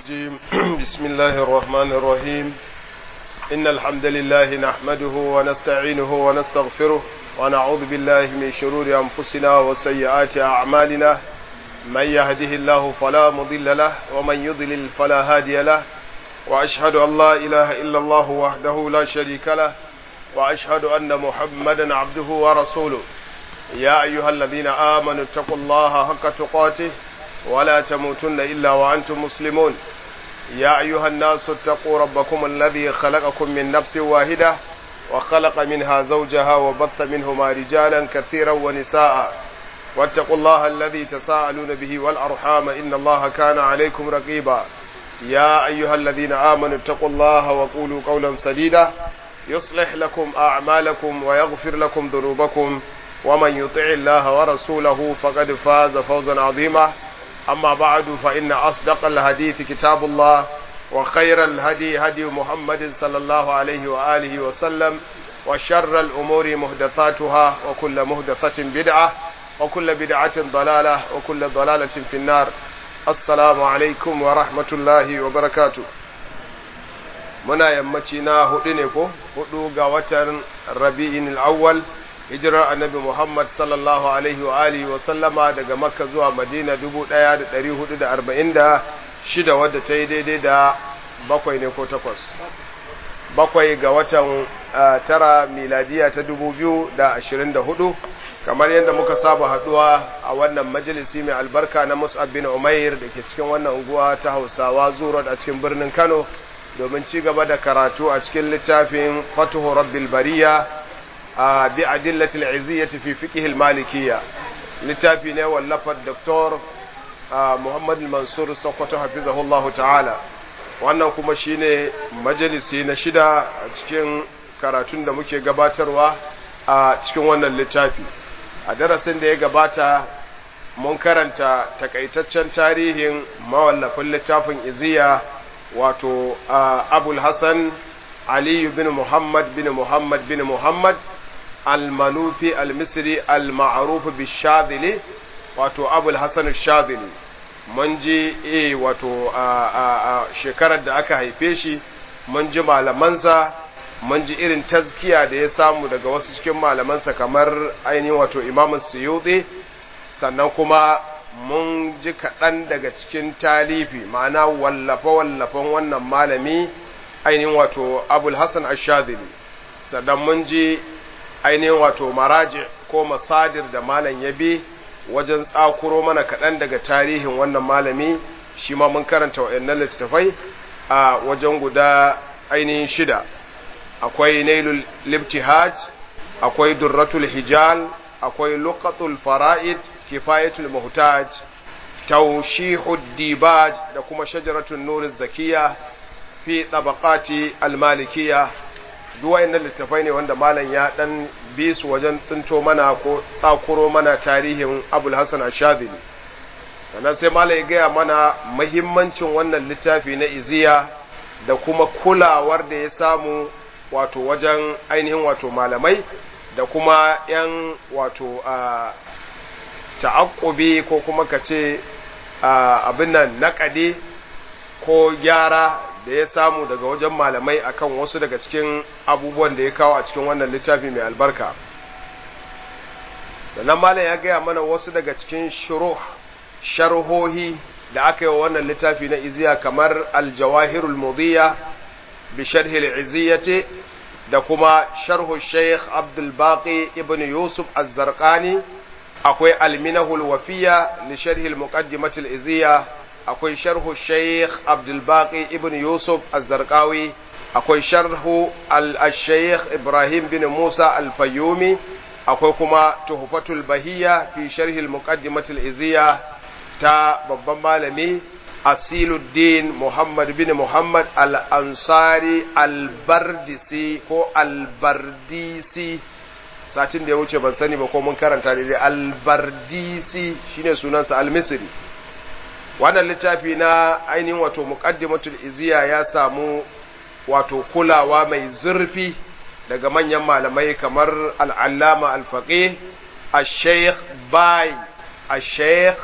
الرجيم بسم الله الرحمن الرحيم إن الحمد لله نحمده ونستعينه ونستغفره ونعوذ بالله من شرور أنفسنا وسيئات أعمالنا من يهده الله فلا مضل له ومن يضلل فلا هادي له وأشهد أن لا إله إلا الله وحده لا شريك له وأشهد أن محمدا عبده ورسوله يا أيها الذين آمنوا اتقوا الله حق تقاته ولا تموتن إلا وأنتم مسلمون يا أيها الناس اتقوا ربكم الذي خلقكم من نفس واحدة وخلق منها زوجها وبث منهما رجالا كثيرا ونساء واتقوا الله الذي تساءلون به والأرحام إن الله كان عليكم رقيبا يا أيها الذين آمنوا اتقوا الله وقولوا قولا سديدا يصلح لكم أعمالكم ويغفر لكم ذنوبكم ومن يطع الله ورسوله فقد فاز فوزا عظيما أما بعد فإن أصدق الحديث كتاب الله وخير الهدي هدي محمد صلى الله عليه وآله وسلم وشر الأمور مهدثاتها وكل مهدثة بدعة وكل بدعة ضلالة وكل ضلالة في النار السلام عليكم ورحمة الله وبركاته muna yammaci na hudu ne ko hudu ga watan rabi'in al'awwal hijirar annabi Muhammad sallallahu alaihi wa alihi wa sallama daga Makka zuwa Madina 1446 wadda ta yi daidai da bakwai ne ko takwas bakwai ga watan tara miladiya ta 2024 kamar yadda muka saba haduwa a wannan majalisi mai albarka na Mus'ab bin Umair da ke cikin wannan unguwa ta Hausawa Zuro a cikin birnin Kano domin ci gaba da karatu a cikin littafin Fatuhu Rabbil Bariya bi adillatil iziyyati fi fiqh al-malikiyya littafi ne wallafar Dr. Muhammad Mansur Sokoto hafizahullahu ta'ala wannan kuma shine majalisi na shida a cikin karatun da muke gabatarwa a cikin wannan littafi a darasin da ya gabata mun karanta takaitaccen tarihin mawallafin littafin iziya wato abul hassan aliyu bin muhammad bin muhammad bin muhammad al-manufi al-misri al-ma'ruf bishadili wato abul hasan shadili mun ji eh wato a shekarar da aka haife shi mun ji malamansa mun ji irin tazkiya da ya samu daga wasu cikin malamansa kamar ainihin wato imamun suyuti sannan kuma mun ji kaɗan daga cikin talifi ma'ana wallafe-wallafen wannan malami ainihin wato abul hasan ashadili sannan mun ji ainihin wato maraji ko masadir da malam ya bi wajen tsakuro mana kaɗan daga tarihin wannan malami shi ma mun karanta wa'annan littattafai a wajen guda ainihin shida akwai nailul libtihaj akwai durratul hijal akwai luqatul fara'id kifayatul muhtaj tawshihud dibaj da kuma shajaratun nuriz zakiya fi tabaqati al-malikiyya duk wayannan littafai ne wanda malam ya dan bi su wajen tsinto mana ko tsakuro mana tarihin Abul Hasan Ash-Shadhili sannan sai malam ya gaya mana muhimmancin wannan littafi na iziya da kuma kulawar da ya samu wato wajen ainihin wato malamai da kuma yan wato a ta'aqqubi ko kuma kace abin nan naƙade ko gyara da ya samu daga wajen malamai akan wasu daga cikin abubuwan da ya kawo a cikin wannan littafi mai albarka sannan malam ya gaya mana wasu daga cikin shuruh sharhohi da aka yi wa wannan littafi na iziya kamar aljawahirul mudhiya bi sharhi al da kuma sharhu shaykh abdul baqi ibn yusuf az-zarqani akwai alminahul wafiya li sharhi al-muqaddimah al-iziya akwai sharhu shaykh abdul baqi ibn yusuf az-zarqawi akwai sharhu al-shaykh ibrahim bin musa al-fayyumi akwai kuma tuhfatul bahiyya fi sharhi al-muqaddimah al-iziya ta babban malami asiluddin muhammad bin muhammad al-ansari al-bardisi ko al-bardisi satin da ya wuce ban sani ba ko mun karanta daidai albardisi shine sunansa almisri wannan littafi na ainihin wato muqaddimatul iziya ya samu wato kulawa mai zurfi daga manyan malamai kamar al'allama al-faqih al-sheikh bai al-sheikh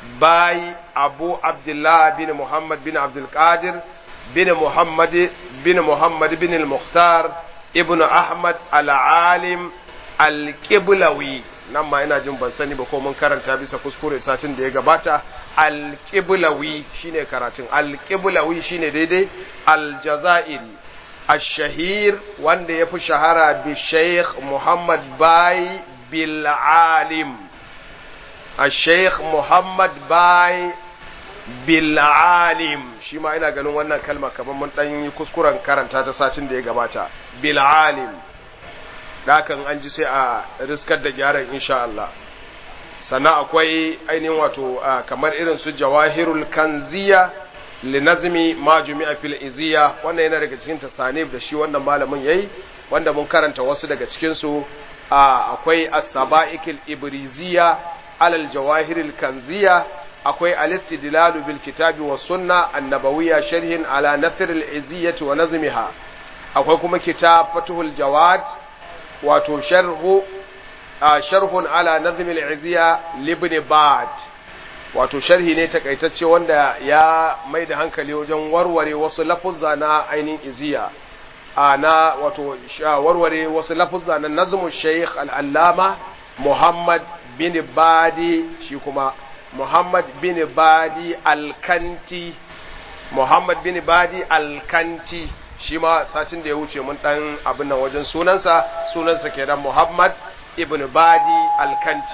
باي أبو عبد الله بن محمد بن عبد القادر بن محمد بن محمد بن المختار ابن أحمد العالم الكبلوي nan ma ina jin ban sani ba ko mun karanta bisa kuskure satin da ya gabata alƙiblawi shine karatun alƙiblawi shine daidai aljazairi ashahir wanda ya fi shahara bi sheikh muhammad bai bil alim sheikh muhammad bai bil alim shi ma ina ganin wannan kalma kamar mun dan yi kuskuren karanta ta satin da ya gabata bil alim dakan an ji sai a riskar da gyaran insha Allah sannan akwai ainihin wato kamar irin su jawahirul kanziya linazmi ma jumi'a fil iziya wannan yana daga cikin tasanib da shi wannan malamin yayi wanda mun karanta wasu daga cikin su akwai as-saba'ikil ibriziya alal jawahiril kanziya akwai al-istidlal bil kitabi was sunna annabawiyya sharhin ala nathr al-iziyyah wa nazmiha akwai kuma kitab fatuhul jawad wato sharhu sharhun ala nazm al-izziya libni bad wato sharhi ne takaitacce wanda ya mai da hankali wajen warware wasu lafuzza na ainihin iziya na wato warware wasu lafuzza na nazmu shaykh al-allama muhammad bin badi shi kuma muhammad bin badi al-kanti muhammad bin badi al-kanti shi ma satin da ya wuce mun dan abin nan wajen sunansa sunansa kenan Muhammad ibn Badi al-Kanti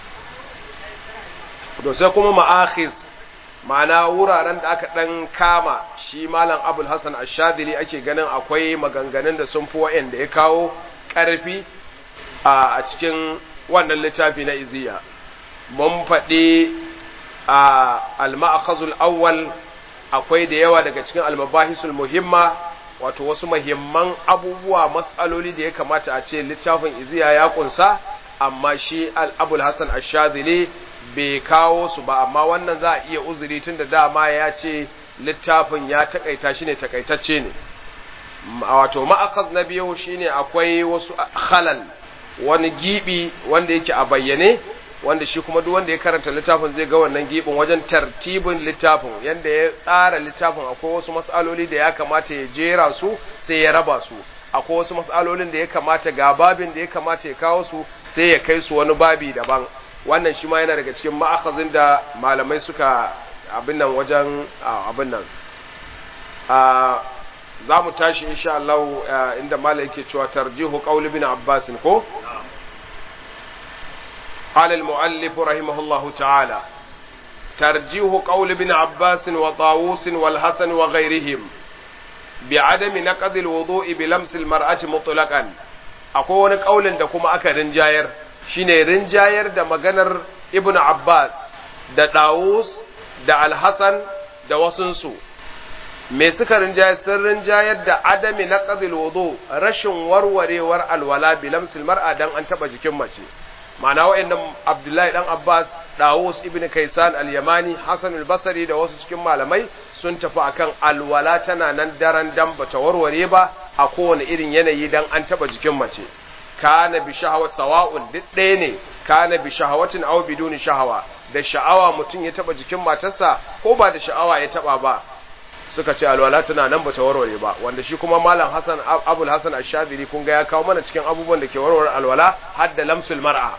to sai kuma ma'akhiz ma'ana wuraren da aka dan kama shi malam Abul Hasan Ash-Shadili ake ganin akwai maganganun da sun fi wa'anda ya kawo karfi a cikin wannan littafi na iziya mun faɗi a al-ma'khazul awwal akwai da yawa daga cikin al-mabahisul muhimma wato wasu mahimman abubuwa matsaloli da ya kamata a ce littafin iziya ya kunsa amma shi abul hassan ashadili bai kawo su ba amma wannan za a iya uzuri tun da dama ya ce littafin ya takaita shi ne takaitacce ne wato ma'akaz na biyu shine akwai wasu halal wani gibi wanda yake a bayyane wanda shi kuma duk wanda ya karanta littafin zai ga wannan gibin wajen tartibin littafin yanda ya tsara littafin akwai wasu mas'aloli da ya kamata ya jera su sai ya raba su akwai wasu mas'alolin da ya kamata ga babin da ya kamata ya kawo su sai ya kai su wani babi daban wannan shi ma yana daga cikin ma'akhazin da malamai suka abin nan wajen abin nan za mu tashi insha Allah inda malai yake cewa tarjihu qaul ibn Abbas ko قال المؤلف رحمه الله تعالى ترجيح قول ابن عباس وطاووس والحسن وغيرهم بعدم نقض الوضوء بلمس المرأة مطلقا akwai wani ƙaulin da kuma aka rinjayar shine rinjayar da maganar ibn Abbas da Dawus da Al-Hasan da wasunsu me suka rinjayar sun rinjayar da adami na qadil wudu rashin warwarewar alwala bilamsil mar'a dan an taba jikin mace ma'ana wa'annan Abdullahi dan Abbas Dawus ibn Kaisan al-Yamani Hassan al-Basri da wasu cikin malamai sun tafi akan alwala tana nan daren dan bata warware ba a kowane irin yanayi dan an taba jikin mace kana bi shahawat sawa'un duk ɗaya ne kana bi shahawatin aw biduni shahawa da sha'awa mutum ya taba jikin matarsa ko ba da sha'awa ya taba ba suka ce alwala tana nan bata warware ba wanda shi kuma malam Hassan Abul Hassan Ash-Shadiri kun ga ya kawo mana cikin abubuwan da ke warware alwala har da lamsul mar'a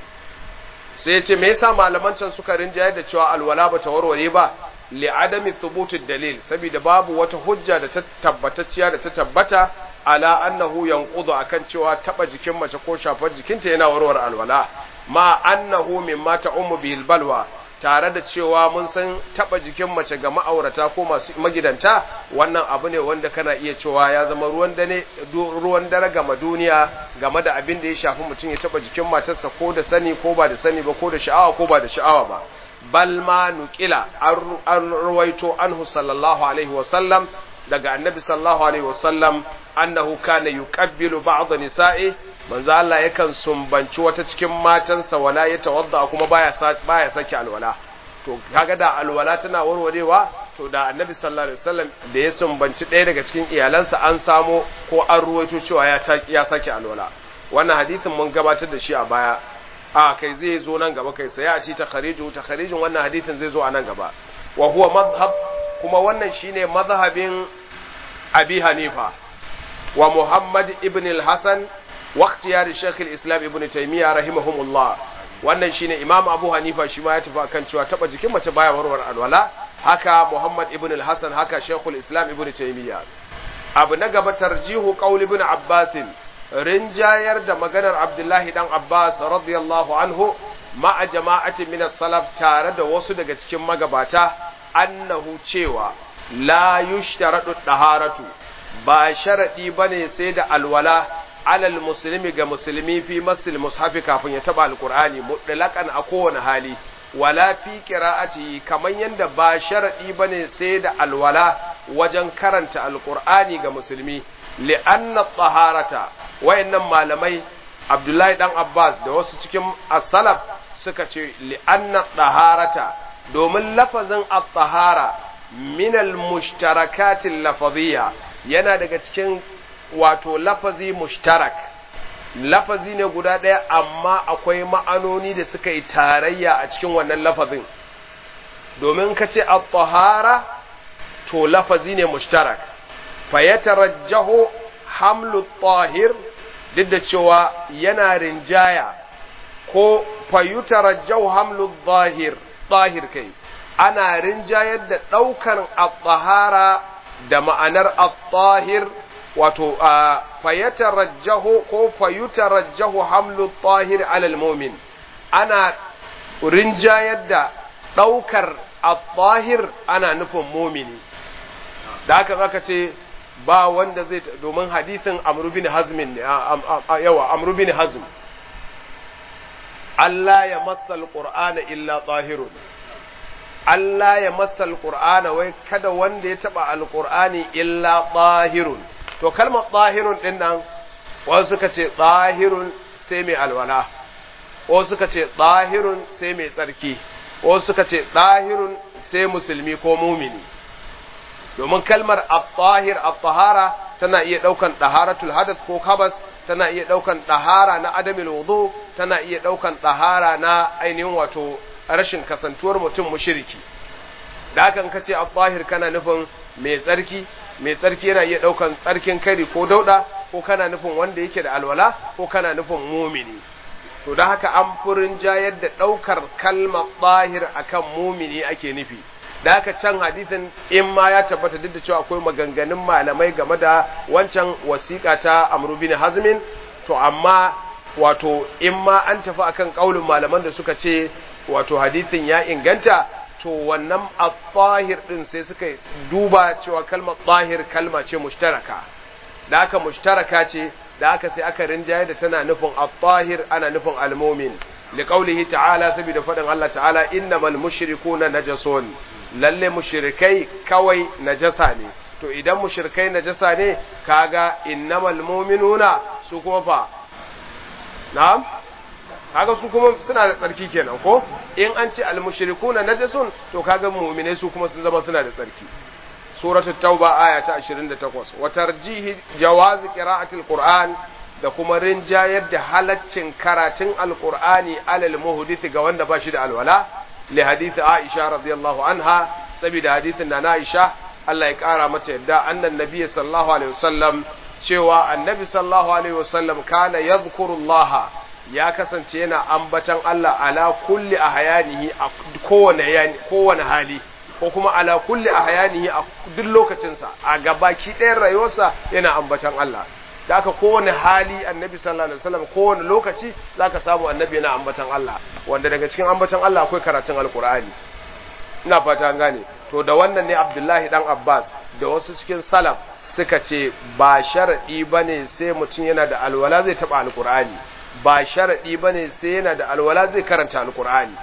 sai ya ce me yasa malaman can suka rinjaye da cewa alwala bata warware ba li adami thubutid dalil saboda babu wata hujja da ta tabbatacciya da ta tabbata ala annahu yanqudu akan cewa taba jikin mace ko shafar jikinta yana warware alwala ma annahu mimma ta'ummu bil balwa tare da cewa mun san taba jikin mace ga ma'aurata ko masu magidanta wannan abu ne wanda kana iya cewa ya zama ruwan dare ruwan dare game duniya game da abin da ya shafi mutum ya taba jikin matarsa ko da sani ko ba da sani ba ko da sha'awa ko ba da sha'awa ba bal ma nuqila an ruwaito anhu sallallahu alaihi wa sallam daga annabi sallallahu alaihi wa sallam annahu kana yuqabbilu ba'd nisa'i manzo Allah yakan sumbanci wata cikin matansa wala ya tawadda kuma baya baya saki alwala to kaga da alwala tana warwarewa to da annabi sallallahu alaihi wasallam da ya sumbanci ɗaya daga cikin iyalansa an samo ko an ruwaito cewa ya ya saki alwala wannan hadisin mun gabatar da shi a baya a kai zai zo nan gaba kai sai a ci takhariju takharijin wannan hadisin zai zo a nan gaba wa huwa madhhab kuma wannan shine mazhabin abi hanifa wa muhammad ibn al-hasan wa ikhtiyar shaykh al-islam ibn taymiyyah rahimahumullah wannan shine imam abu hanifa shi ma ya tafi akan cewa taba jikin mace baya warware alwala haka muhammad ibn al-hasan haka shaykh al-islam ibn taymiyyah abu na gaba tarjihu qaul ibn abbas rinjayar da maganar abdullahi dan abbas radiyallahu anhu ma'a jama'atin min as-salaf tare da wasu daga cikin magabata annahu cewa la yushtaradu daharatu ba sharadi bane sai da alwala alal muslimi ga musulmi fi masil mushafi kafin ya taba alqur'ani mutlaqan a kowane hali wala fi qira'ati kaman yanda ba sharadi bane sai da alwala wajen karanta alqur'ani ga musulmi li'anna taharata wayannan malamai Abdullahi dan Abbas da wasu cikin as-salaf suka ce li'anna taharata domin lafazin at-tahara min al-mushtarakat al-lafaziyya yana daga cikin wato lafazi mushtarak lafazi ne guda ɗaya amma akwai ma'anoni da suka yi tarayya a cikin wannan lafazin domin ka ce at-tahara to lafazi ne mushtarak fa yatarajjahu hamlu at-tahir duk da cewa yana rinjaya ko fa yutarajjahu hamlu at-tahir tahir kai ana rinjayar da ɗaukar at-tahara da ma'anar at-tahir wato fayatarajjahu ko fayutarajjahu hamlu at-tahir ala al-mu'min ana rinjayar da ɗaukar at-tahir ana nufin mumini da haka zaka ce ba wanda zai domin hadisin Amr bin Hazm yawa Amr bin Hazm Allah ya massal Qur'ana illa tahirun Allah ya massal Qur'ana wai kada wanda ya taba alqur'ani illa tahirun to kalmar tahirun din nan wasu suka ce tahirun sai mai alwala wasu suka ce tahirun sai mai tsarki wasu suka ce tahirun sai musulmi ko mumini domin kalmar at-tahir at-tahara tana iya daukan taharatul hadath ko kabas tana iya daukan tahara na adamil wudu tana iya daukan tahara na ainihin wato rashin kasantuwar mutum mushriki da hakan kace at-tahir kana nufin mai tsarki mai tsarki yana iya daukan tsarkin kari ko dauda ko kana nufin wanda yake da alwala ko kana nufin mumini to da haka an furin jayar da daukar kalmar tahir akan mumini ake nufi da haka can hadisin in ma ya tabbata duk da cewa akwai maganganun malamai game da wancan wasiƙa ta Amr bin Hazmin to amma wato in ma an tafi akan kaulin malaman da suka ce wato hadisin ya inganta to wannan at-tahir din sai suka duba cewa kalmar tahir kalma ce mushtaraka da haka mushtaraka ce da haka sai aka rinjaye da tana nufin at-tahir ana nufin al-mu'min liqaulihi ta'ala saboda fadin Allah ta'ala innamal mushrikuna najasun lalle mushrikai kawai najasa ne to idan mushrikai najasa ne kaga innamal mu'minuna su kuma fa na'am kaga su kuma suna da tsarki kenan ko in an ce al-mushrikuna najasun to kaga mu'minai su kuma sun zama suna da tsarki suratul tauba aya ta 28 wa tarjihi jawazi qira'atil qur'an da kuma rinjayar da halaccin karatun alqur'ani alal muhdith ga wanda ba shi da alwala li hadith aisha radiyallahu anha saboda hadithin na aisha Allah ya kara mata yadda annan nabiy sallallahu alaihi wasallam cewa annabi sallallahu alaihi wasallam kana yadhkurullaha ya kasance yana ambatan Allah ala kulli ahyanihi a kowane kowane hali ko kuma ala kulli ahyanihi a duk lokacinsa a gabaki ɗayan rayuwarsa yana ambatan Allah da aka kowane hali annabi sallallahu alaihi wasallam kowane lokaci zaka samu annabi yana ambatan Allah wanda daga cikin ambatan Allah akwai karatun alqur'ani ina fata an gane to da wannan ne Abdullahi dan Abbas da wasu cikin salaf suka ce ba sharadi bane sai mutum yana da alwala zai taba alqur'ani ba sharadi bane sai yana da alwala zai karanta alqur'ani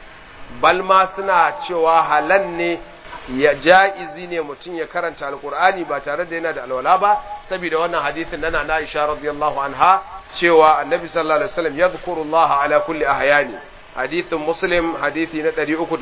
balma suna cewa halan ne ya ja'izi ne mutum ya karanta alkur'ani ba tare da yana da alwala ba saboda wannan hadisin nana na Aisha radiyallahu anha cewa annabi sallallahu alaihi wasallam yadhkuru Allah ala kulli ahyani hadithin muslim hadithi na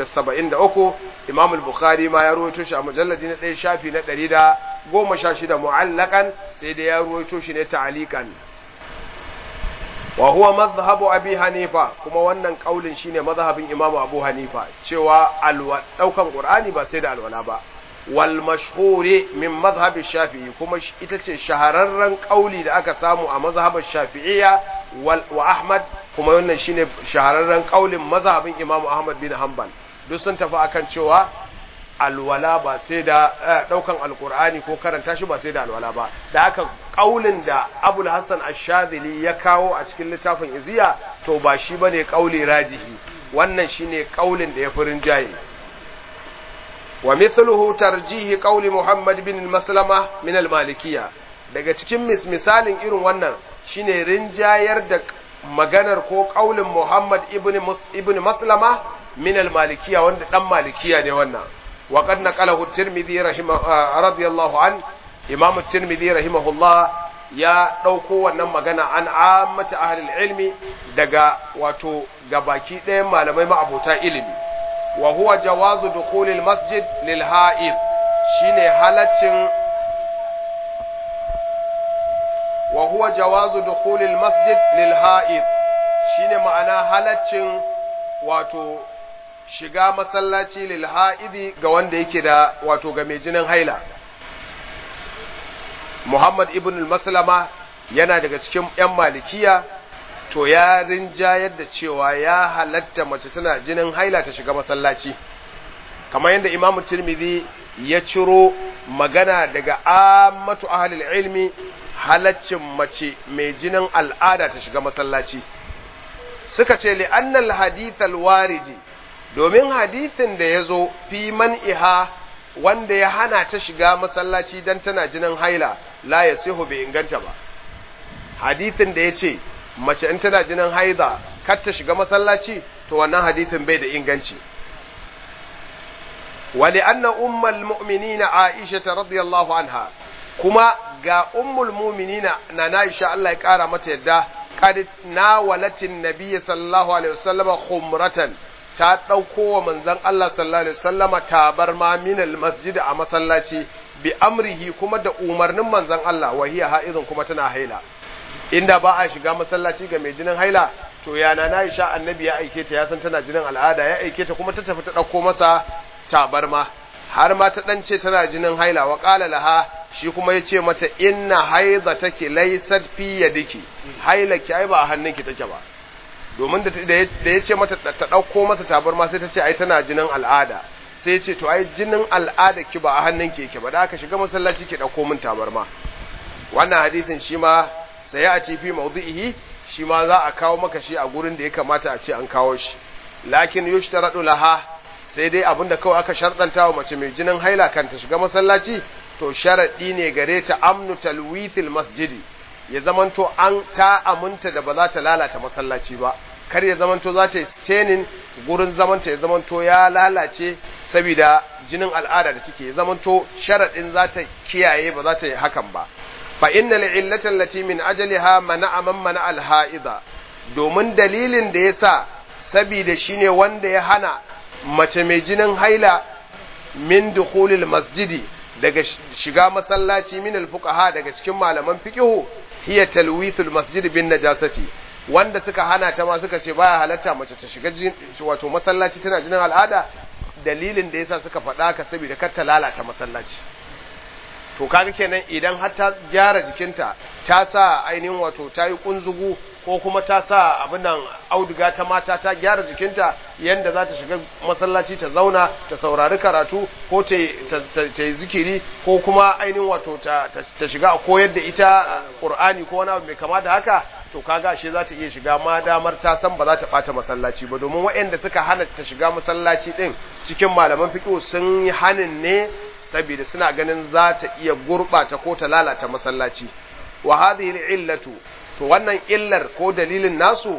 373 imam al-bukhari ma ya ruwaito shi a mujalladi na 1 shafi na 116 mu'allakan sai da ya ruwaito shi ne ta'alikan wa huwa madhhabu abi hanifa kuma wannan kaulin shine mazhabin imamu abu hanifa cewa alwa daukan qur'ani ba sai da alwala ba wal mashhuri min madhhab shafi'i kuma ita ce shahararren kauli da aka samu a mazhabar shafi'iyya wa ahmad kuma wannan shine shahararren kaulin mazhabin imamu ahmad bin hanbal duk sun tafi akan cewa alwala ba sai da daukan alkur'ani ko karanta shi ba sai da alwala ba da haka kaulin da abul hassan ash-shadhili ya kawo a cikin littafin iziya to ba shi bane kauli rajihi wannan shine kaulin da ya furin jaye wa mithluhu tarjihi qauli muhammad bin maslama min al-malikiyya daga cikin misalin irin wannan shine rinjayar da maganar ko kaulin muhammad ibn ibn maslama min al-malikiyya wanda dan malikiya ne wannan وقد نقله الترمذي رحمه رضي الله عنه امام الترمذي رحمه الله ya ɗauko wannan magana an ammata ahlul ilmi daga wato gabaki ɗayan malamai ma'abota ilimi wa huwa jawazu dukhulil masjid lil ha'id shine halaccin wa huwa jawazu dukhulil masjid lil ha'id shine ma'ana halaccin wato shiga masallaci lil ha'idi ga wanda yake da wato ga mai jinin haila Muhammad ibn al-Maslama yana daga cikin ‘yan malikiya to ya rinjayar da cewa ya halatta mace tana jinin haila ta shiga masallaci kamar yadda Imam Tirmidhi ya ciro magana daga ammatu ahlul ilmi halaccin mace mai jinin al'ada ta shiga masallaci suka ce li annal hadith al-waridi domin hadithin da ya zo fi man'iha wanda ya hana ta shiga masallaci don tana jinin haila la ya sihu bai inganta ba hadithin da ya ce mace in tana jinin haida kar ta shiga masallaci to wannan hadithin bai da inganci wali anna ummul mu'minina aisha radiyallahu anha kuma ga ummul mu'minina na Aisha Allah ya kara mata yadda qad nawalatin nabiyyi sallallahu alaihi wasallam khumratan ta ɗauko wa manzon Allah sallallahu alaihi wasallama tabarma minal masjid a masallaci bi amrihi kuma da umarnin manzon Allah wa hiya haizun kuma tana haila inda ba a shiga masallaci ga mai jinin haila to yana na Aisha annabi ya aike ta ya san tana jinin al'ada ya aike ta kuma ta tafi ta ɗauko masa tabarma har ma ta dan ce tana jinin haila wa qala laha shi kuma ya ce mata inna haiza take laysat fi yadiki haila ki ai ba a hannunki take ba domin da ya ce mata ta ɗauko masa tabarma sai ta ce ai tana jinin al'ada sai ce to ai jinin al'ada ki ba a hannun ki yake ba da aka shiga masallaci ki ɗauko min tabarma wannan hadisin shi ma sai a ce fi mawdu'ihi shi ma za a kawo maka shi a gurin da ya kamata a ce an kawo shi lakin yushtaradu laha sai dai abinda kawai aka sharɗanta wa mace mai jinin haila kan ta shiga masallaci to sharaɗi ne gare ta amnu talwithil masjidi ya zamanto an ta aminta da ba za ta lalata masallaci ba kar ya zamanto za ta yi stenin gurin zamanta ya zamanto ya lalace saboda jinin al'ada da take ya zamanto sharaɗin za ta kiyaye ba za ta yi hakan ba fa inna li'illata allati min ajaliha mana'a man mana al-ha'ida domin dalilin da yasa saboda shine wanda ya hana mace mai jinin haila min dukhulil masjidi daga shiga masallaci min al-fuqaha daga cikin malaman fiqhu hiya talwithul masjid bin najasati wanda suka hana ta ma suka ce baya halatta mace ta shiga wato masallaci tana jinin al'ada dalilin da yasa suka faɗa ka saboda kar ta lalata masallaci to kaga kenan idan har ta gyara jikinta ta sa ainihin wato ta yi kunzugu ko kuma ta sa abin nan auduga ta mata ta gyara jikinta yanda za ta shiga masallaci ta zauna ta saurari karatu ko ta yi zikiri ko kuma ainihin wato ta shiga a koyar da ita ƙur'ani ko wani abu mai kama da haka to kaga shi za ta iya shiga ma damar ta san ba za ta ɓata masallaci ba domin waɗanda suka hana ta shiga masallaci ɗin cikin malaman fiƙo sun yi hanin ne saboda suna ganin za ta iya gurɓata ko ta lalata masallaci wa hadhihi illatu to wannan illar ko dalilin nasu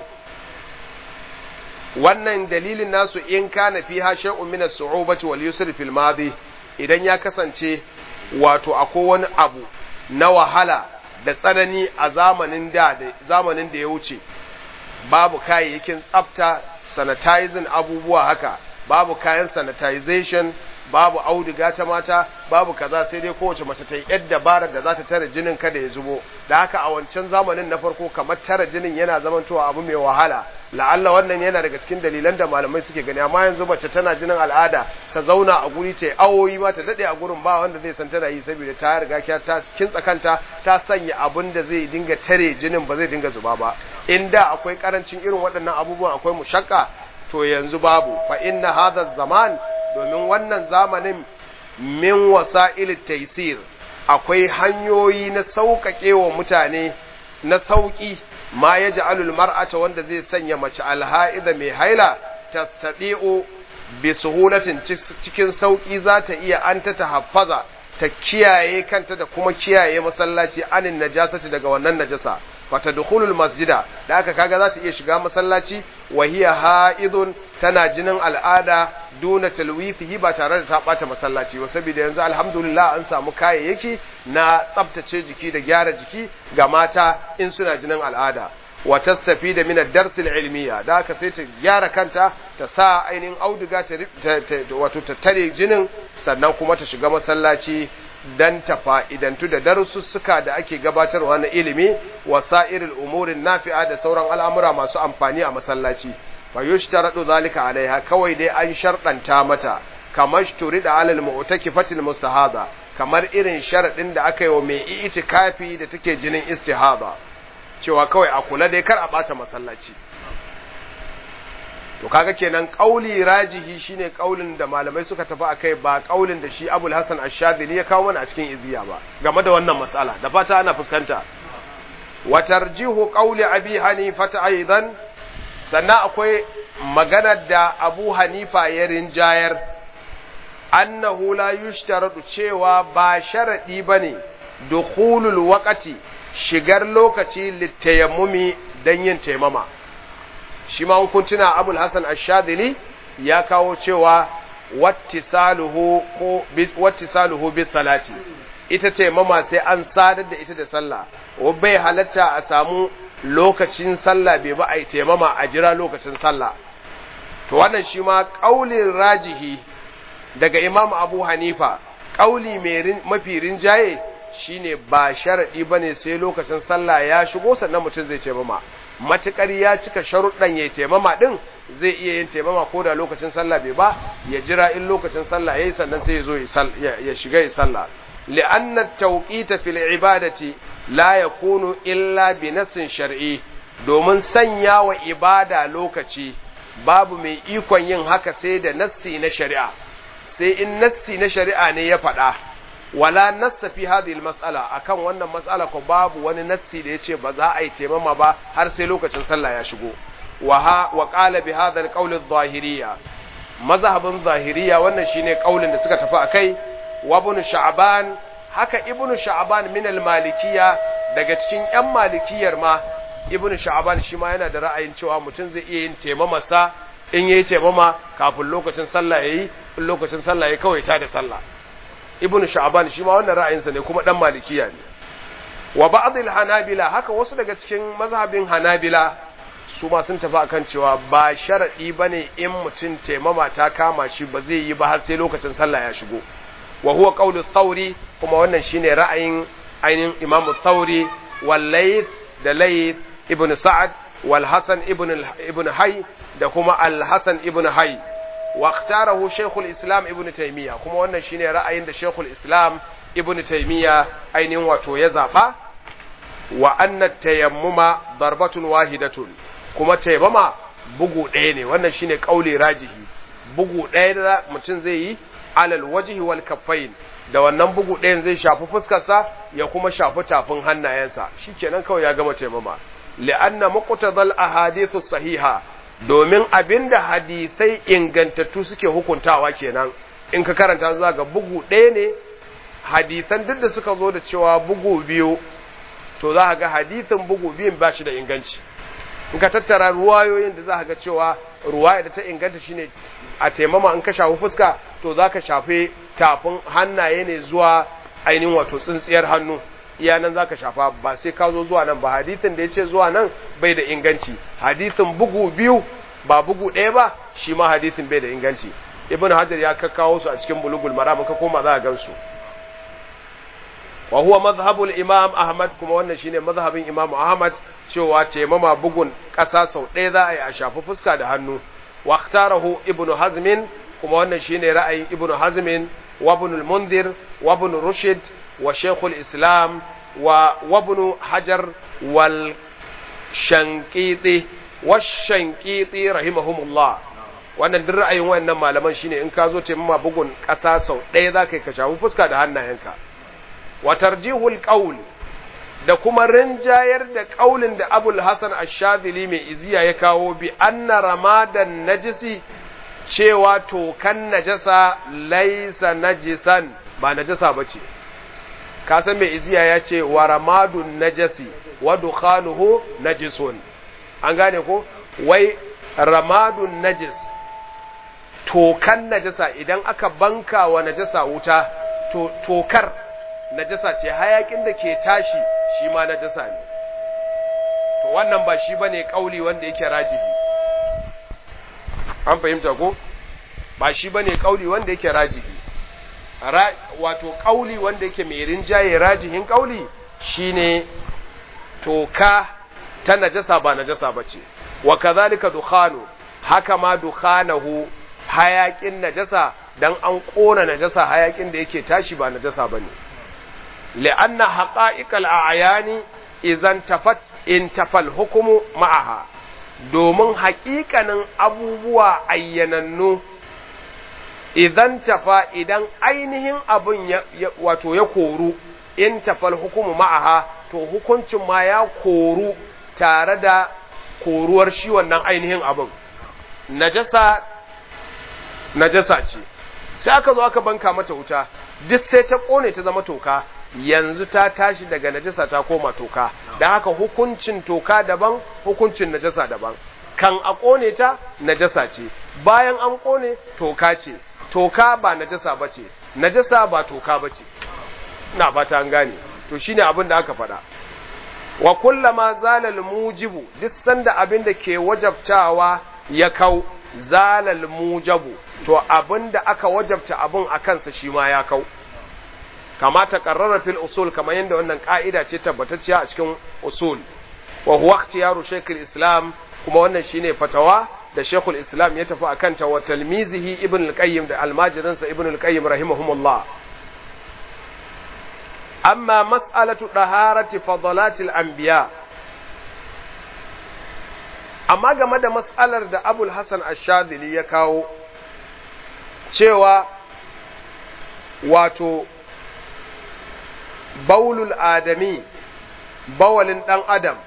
wannan dalilin nasu in kana fiha shay'un min as-su'ubati wal yusri fil madi idan ya kasance wato akwai wani abu na wahala da tsanani a zamanin da zamanin da ya wuce babu kayayyakin tsafta sanitizing abubuwa haka babu kayan sanitization babu auduga ta mata babu kaza sai dai kowace mace ta yi yar dabarar da za ta tare jinin kada ya zubo da haka a wancan zamanin na farko kamar tare jinin yana zamantowa abu mai wahala la'alla wannan yana daga cikin dalilan da malamai suke gani amma yanzu mace tana jinin al'ada ta zauna a guri ta awoyi ma ta dade a gurin ba wanda zai san tana yi saboda ta riga ta kintsa kanta ta sanya abun da zai dinga tare jinin ba zai dinga zuba ba inda akwai karancin irin waɗannan abubuwan akwai mushakka to yanzu babu fa inna hadha zaman domin wannan zamanin min wasa'il taysir akwai hanyoyi na sauƙaƙe wa mutane na sauƙi ma ya ja'alul mar'ata wanda zai sanya mace alha'ida mai haila tastati'u bi suhulatin cikin sauƙi za ta iya an ta tahaffaza ta kiyaye kanta da kuma kiyaye masallaci anin najasati daga wannan najasa fata dukhulul masjida da aka kaga za ta iya shiga masallaci wa hiya ha'idun tana jinin al'ada duna talwithihi ba tare da ta bata masallaci ba saboda yanzu alhamdulillah an samu kayayyaki na tsaftace jiki da gyara jiki ga mata in suna jinin al'ada wa tastafida min ad-dars al-ilmiya da aka sai ta gyara kanta ta sa ainihin auduga ta wato ta tare jinin sannan kuma ta shiga masallaci dan ta fa'idantu da darussuka da ake gabatarwa na ilimi wa sa'iril umurin nafi'a da sauran al'amura masu amfani a masallaci fa yushtaradu zalika alaiha kawai dai an sharɗanta mata kamar turida alal mu'takifatil mustahada kamar irin sharadin da aka yi wa mai itikafi da take jinin istihada cewa kawai a kula dai kar a bata masallaci to kaga kenan kauli rajihi shine kaulin da malamai suka tafi akai ba kaulin da shi Abul Hasan Ash-Shadhili ya kawo mana a cikin iziya ba game da wannan mas'ala da fata ana fuskanta wa tarjihu qawli Abi Hanifa aidan sannan akwai maganar da Abu Hanifa ya rinjayar annahu la yushtaradu cewa ba sharadi bane dukhulul waqti shigar lokaci litayammumi dan yin taimama shi ma kun tuna abul hasan ash-shadili ya kawo cewa wattisaluhu ko wattisaluhu bis salati ita ce mama sai an sadar da ita da sallah wa bai halatta a samu lokacin sallah bai ba a yi taimama a jira lokacin sallah to wannan shi ma kaulin rajihi daga imam abu hanifa kauli mai mafi rinjaye shine ba sharadi bane sai lokacin sallah ya shigo sannan mutum zai taimama matukar ya cika sharuɗan ya taimama ɗin zai iya yin taimama ko da lokacin sallah bai ba ya jira in lokacin sallah yayi sannan sai ya zo ya shiga ya sallah li'anna tawqita fil ibadati la yakunu illa bi nassin shar'i domin sanya wa ibada lokaci babu mai ikon yin haka sai da nassi na shari'a sai in nassi na shari'a ne ya faɗa wala nassa fi hadhihi mas'ala akan wannan mas'ala ko babu wani nassi da yace ba za a yi taimama ba har sai lokacin sallah ya shigo wa ha wa qala bi hadha al-qawl adh-dhahiriyya mazhabin zahiriya wannan shine kaulin da suka tafi akai wa ibn sha'ban haka ibn sha'ban min al-malikiyya daga cikin yan malikiyar ma ibn sha'ban shi ma yana da ra'ayin cewa mutum zai iya yin taimama sa in yayi taimama kafin lokacin sallah yayi in lokacin sallah yayi kawai ta da sallah ibn sha'ban shi ma wannan ra'ayinsa ne kuma dan malikiya ne wa ba'd al-hanabila haka wasu daga cikin mazhabin hanabila su ma sun tafi akan cewa ba sharadi bane in mutum taimama ta kama shi ba zai yi ba har sai lokacin sallah ya shigo wa huwa qawlu thawri kuma wannan shine ra'ayin ainihin imamu thawri wal layth da layth ibn sa'ad wal hasan ibn ibn hay da kuma al hasan ibn hay واختاره شيخ الإسلام ابن تيمية كما وانا شيني رأي عند شيخ الإسلام ابن تيمية أين واتو يزعفا وأن التيمم ضربة واحدة كما تيمم bugu ɗaya ne wannan shine ƙauli rajihi bugu ɗaya da mutum zai yi alal wajhi wal kaffain da wannan bugu ɗayan zai shafi fuskarsa ya kuma shafi tafin hannayensa shikenan kawai ya gama taimama li'anna muqtadal ahadithu sahiha domin abinda hadisai ingantattu suke hukuntawa kenan in ka karanta za ga bugu ɗaya ne hadisan duk da suka zo da cewa bugu biyu to za ga hadisin bugu biyun ba shi da inganci in ka tattara ruwayoyin da za ga cewa ruwaya da ta inganta shine a taimama in ka shafi fuska to za ka shafe tafin hannaye ne zuwa ainihin wato tsintsiyar hannu iya nan za ka shafa ba sai ka zo zuwa nan ba hadithin da ya ce zuwa nan bai da inganci hadithin bugu biyu ba bugu ɗaya ba shi ma hadithin bai da inganci ibn hajar ya kakkawo su a cikin bulugul maram ka koma za a gansu wa huwa madhhabul imam ahmad kuma wannan shine mazhabin imam ahmad cewa taimama bugun ƙasa sau ɗaya za a yi a shafi fuska da hannu wa ikhtarahu ibn hazmin kuma wannan shine ra'ayin ibn hazmin wa ibn al-mundir wa ibn rushd wa shaykhul islam wa ibn hajar wal shankiti wa shankiti rahimahumullah wannan duk ra'ayin wayannan malaman shine in ka zo taimama bugun ƙasa sau ɗaya za ka yi ka shafi fuska da hannayenka wa tarjihul qawl da kuma rinjayar da qaulin da Abul Hasan Ash-Shadhili mai iziya ya kawo bi anna ramadan najisi cewa tokan najasa laisa najisan ba najasa bace ka san mai iziya ya ce wa ramadun najasi wa dukhanuhu najisun an gane ko wai ramadun najis tokan najasa idan aka banka wa najasa wuta to tokar najasa ce hayakin da ke tashi shi ma najasa ne to wannan ba shi bane kauli wanda yake rajihi an fahimta ko ba shi bane kauli wanda yake rajihi Ra, wato kauli wanda yake mai rinjaye rajihin kauli shine toka ta najasa ba najasa bace wa kadhalika dukhanu haka ma dukhanahu hayakin najasa dan an kona najasa hayakin da yake tashi ba najasa bane لأن حقائق الأعيان إذا انتفت انتفى الحكم معها domin haƙiƙanin abubuwa ayyanannu idan tafa idan ainihin abin wato ya koru in tafal hukumu ma'aha to hukuncin ma ya koru tare da koruwar shi wannan ainihin abin najasa najasa ce sai aka zo aka banka mata wuta duk sai ta kone ta zama toka yanzu ta tashi daga najasa ta koma toka da haka hukuncin toka daban hukuncin najasa daban kan a kone ta najasa ce bayan an kone toka ce toka ba najasa bace najasa ba toka bace ina fata an gane to shine abin da aka faɗa wa kullama zalal mujibu duk sanda abin da ke wajabtawa ya kau zalal mujabu to abin da aka wajabta abin a kansa shi ma ya kau kama ta karrara fil usul kamar yadda wannan ka'ida ce tabbatacciya a cikin usul wa huwa ikhtiyaru shaykhul islam kuma wannan shine fatawa da shaykhul islam ya tafi akan ta wa talmizihi ibn al-qayyim da almajirinsa ibn al-qayyim rahimahumullah amma mas'alatu daharati fadalatil anbiya amma game da mas'alar da abul hasan ash-shadhili ya kawo cewa wato baulul adami bawalin ɗan adam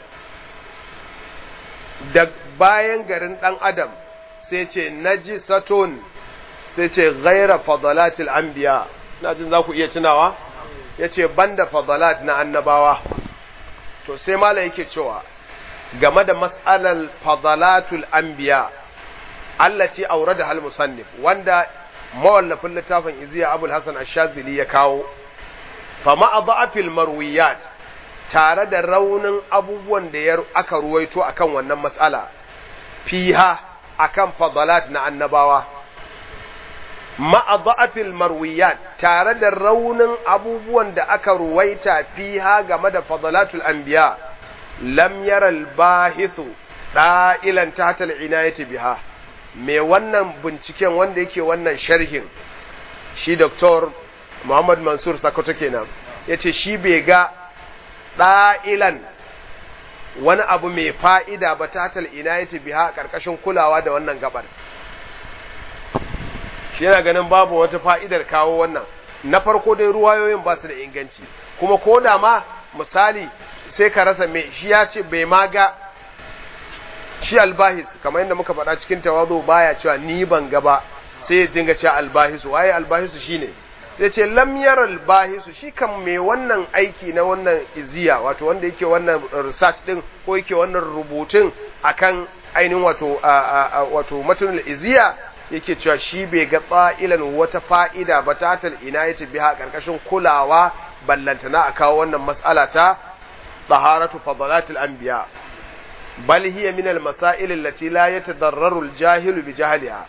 da bayan garin ɗan adam sai ce najisatun sai ce ghaira fadalatil anbiya na jin za ku iya tunawa ya ce banda fadalat na annabawa to sai mala yake cewa game da matsalar fadalatul anbiya allati aure da hal musannif wanda mawallafin littafin iziya abul hasan ash-shazili ya kawo fama a za'afil marwiyat tare da raunin abubuwan da ya aka ruwaito akan wannan matsala fiha akan fadalat na annabawa ma'a za'afil marwiyat tare da raunin abubuwan da aka ruwaita fiha game da fadalatul anbiya lam yara al-bahithu da'ilan tahta al-inayati biha me wannan binciken wanda yake wannan sharhin shi doktor Muhammad Mansur Sakoto kenan yace shi bai ga ɗa'ilan wani abu mai fa'ida ba ta tal inayati biha ƙarƙashin kulawa da wannan gabar shi yana ganin babu wata fa'idar kawo wannan na farko dai ruwayoyin ba su da inganci kuma ko da ma misali sai ka rasa mai shi ya ce bai ma ga shi albahis kamar yadda muka faɗa cikin tawazo baya cewa ni ban ga ba sai ya jinga cewa albahisu waye albahisu shine zai ce lamyar albahisu shi kan mai wannan aiki na wannan iziya wato wanda yake wannan research din ko yake wannan rubutun akan ainihin wato wato matunul iziya yake cewa shi bai ga tsa'ilan wata fa'ida ba tatal ina yace biha karkashin kulawa ballantana a kawo wannan mas'ala ta taharatu fadalatul anbiya bal hiya min al masail allati la yatadarraru al jahilu bi jahliha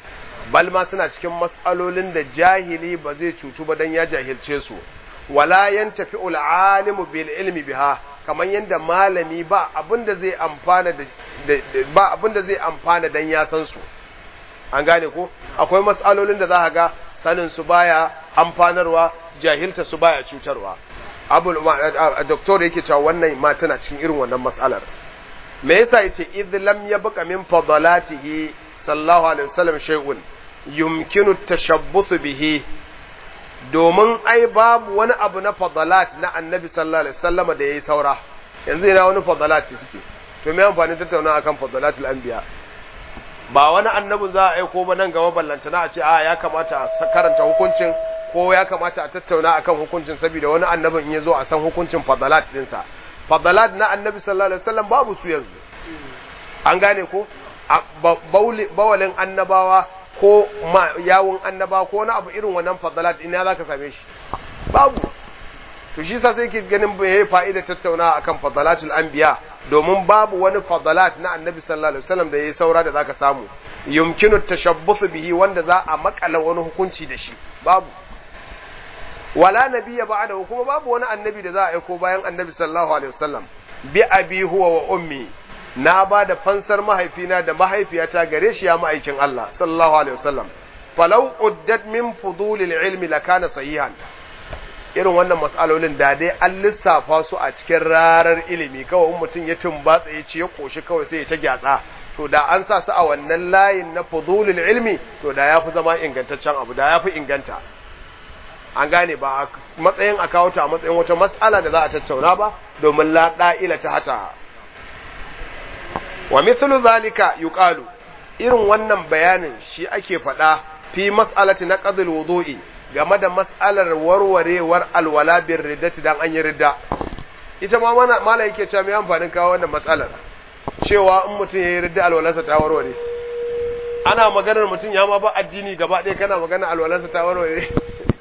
bal ma suna cikin mas'alolin da jahili ba zai cutu ba dan ya jahilce su wala yantafi alimu bil ilmi biha kamar yadda malami ba abinda zai amfana da ba abinda zai amfana dan ya san su an gane ko akwai mas'alolin da za ga sanin su baya amfanarwa jahilta su baya cutarwa abul doktor yake cewa wannan ma tana cikin irin wannan mas'alar me yasa yace idh lam yabqa min fadalatihi sallallahu alaihi wasallam shay'un yumkinu tashabbuth bihi domin ai babu wani abu na fadalat na annabi sallallahu alaihi wasallam da yayi saura yanzu ina wani fadalat suke to me amfani tattauna akan fadalatul anbiya ba wani annabin za a aiko ba nan gaba ballantana a ce a ya kamata a karanta hukuncin ko ya kamata a tattauna akan hukuncin saboda wani annabin in ya zo a san hukuncin fadalat dinsa fadalat na annabi sallallahu alaihi wasallam babu su yanzu an gane ko bawalin annabawa ko yawun annabawa ko wani abu irin wannan fadalat ina zaka same shi babu to shi sa sai ke ganin bai fa'ida tattauna akan fadalatul anbiya domin babu wani fadalat na annabi sallallahu alaihi wasallam da yayi saura da zaka samu yumkinu tashabbuth bihi wanda za a makala wani hukunci da shi babu wala nabiyya ba'dahu kuma babu wani annabi da za a aiko bayan annabi sallallahu alaihi wasallam bi abi huwa wa ummi na ba da fansar mahaifina da mahaifiyata gare shi ya ma'aikin Allah sallallahu alaihi wasallam falau uddat min fudulil ilmi lakana sahihan irin wannan mas'alolin da dai an lissafa su a cikin rarar ilimi kawai mutum ya tumbatsa ya ce ya koshi kawai sai ya ta gyatsa to da an sa su a wannan layin na fudulil ilmi to da ya fi zama ingantaccen abu da ya fi inganta an gane ba a matsayin a kawo ta a matsayin wata mas'ala da za a tattauna ba domin la da'ila ta hata wa mithlu zalika yuqalu irin wannan bayanin shi ake faɗa fi mas'alati na qadil wudu'i game da mas'alar warwarewar alwala bin riddati dan an yi ridda ita ma mana mala yake cewa mai amfanin kawo wannan mas'alar cewa in mutum ya yi ridda alwalarsa ta warware ana maganar mutum ya ma ba addini gaba ɗaya kana magana alwalarsa ta warware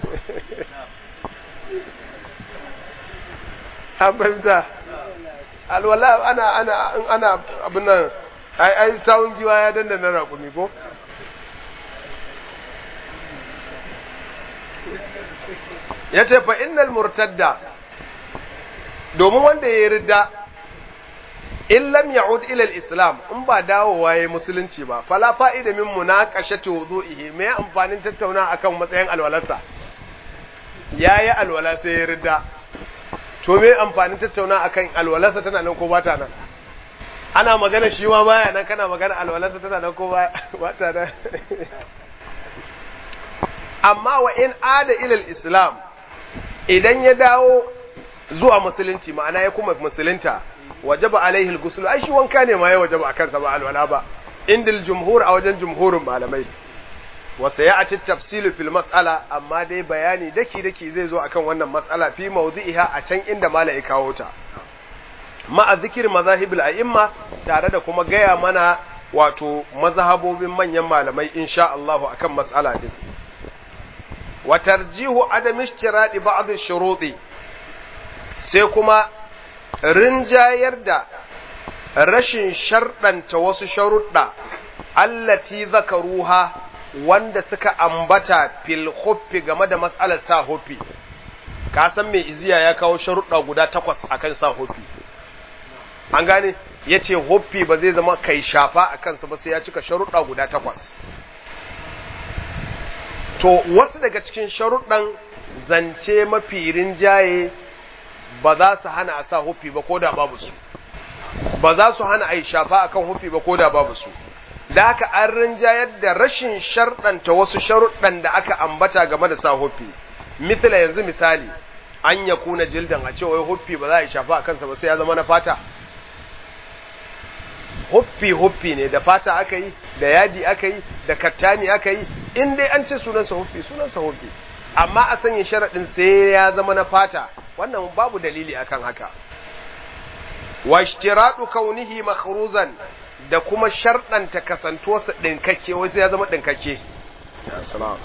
an fahimta alwala ana ana ana abin nan ai ai sawun giwa ya danna na raƙumi ko ya ce fa innal murtadda domin wanda ya yi ridda in lam ya'ud ila al-islam in ba dawowa yayi musulunci ba fala fa'ida min munaqashati wudu'ihi me amfanin tattauna akan matsayin alwalarsa yayi alwala sai ya ridda to me amfanin tattauna akan alwalarsa tana nan ko ba ta nan ana magana shi ma baya nan kana magana alwalarsa tana nan ko ba ta nan amma wa in ada ila al-islam idan ya dawo zuwa musulunci ma'ana ya kuma musulunta wajaba alaihi al-ghusl ai shi wanka ne ma ya wajaba akan sa ba alwala ba indil jumhur a wajen jumhurin malamai wa sayati tafsilu fil mas'ala amma dai bayani daki daki zai zo akan wannan mas'ala fi mawdhi'iha a can inda malai kawo ta ma'a zikir mazahibul a'imma tare da kuma gaya mana wato mazhabobin manyan malamai insha Allah akan mas'ala din wa tarjihu adam ishtiradi ba'd ash-shuruti sai kuma rinjayar da rashin sharɗanta wasu sharuɗa allati zakaruha wanda suka ambata fil huffi game da mas'alar sa huffi ka san mai iziya ya kawo sharuɗa guda takwas akan sa huffi an gane ya ce huffi ba zai zama kai shafa a kansa ba sai ya cika sharuɗa guda takwas to wasu daga cikin sharuɗan zance mafi rinjaye ba za su hana a sa huffi ba ko da babu su ba za su hana a yi shafa akan huffi ba ko da babu su da haka an rinjayar da rashin sharɗanta wasu sharuɗan da aka ambata game da sa huffi misala yanzu misali an ya kuna jildan a cewa huffi ba za a yi shafa a kansa ba sai ya zama na fata huffi huffi ne da fata aka yi da yadi aka yi da kattani aka yi in dai an ce sunansa huffi sunansa huffi amma a sanya sharaɗin sai ya zama na fata wannan babu dalili akan haka wa ishtiradu kaunihi makhruzan da kuma sharɗanta kasantuwarsa ɗinkakke wai sai ya zama ɗinkakke ya salam